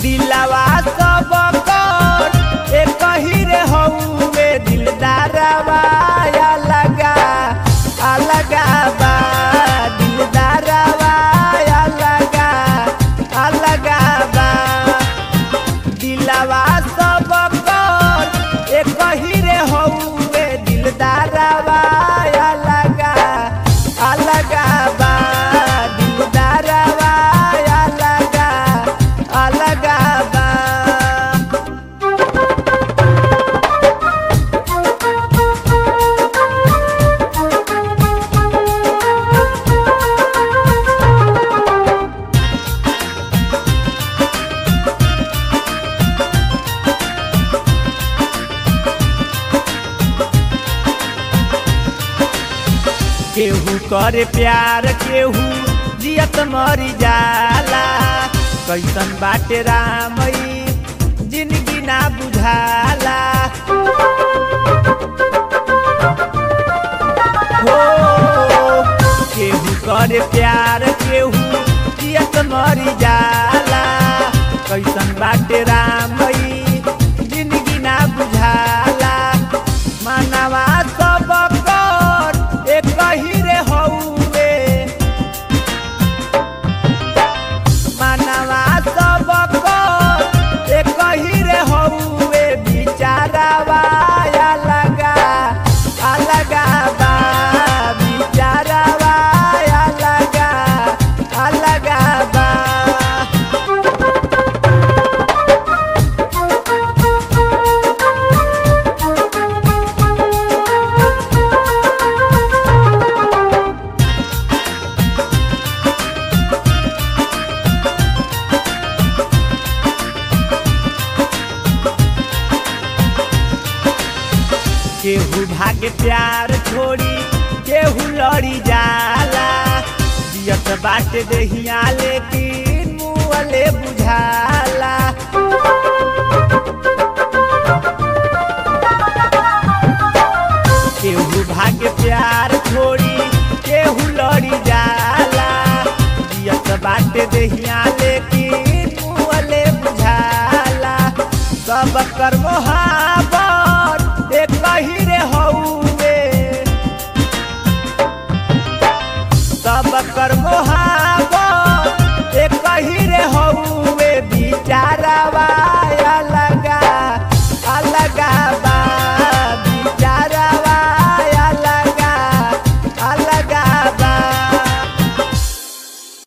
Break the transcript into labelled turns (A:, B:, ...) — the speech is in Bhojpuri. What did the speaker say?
A: दिलवा सब कर एक ही रे हउवे दिलदारवा अलगा अलगा बा दिलदारवा अलगा अलगा बा दिलवा सब कर एक ही रे हउवे दिलदारवा अलगा अलगा बा दिलदारवा अलगा अलगा बा केहू करे प्यार केहू जियत मरी जाला कैसन बाटे रामई जिंदगी ना बुझाला हो केहू करे प्यार केहू जियत मरी जाला कैसन बाटे रामई जिंदगी ना बुझाला मानवा सब कर एक ही रे हउवे मानवा सब कर एक ही रे हउवे बिचारावा अलगा अलगा बा बिचारावा अलगा अलगा बा केहू भागे प्यार छोड़ी केहू लड़ी जाला जियत बाटे देहिया लेकिन मुअले बुझाला केहू भागे प्यार छोड़ी केहू लड़ी जाला जियत बाटे देहिया लेकिन मुअले बुझाला सब कर्मोहा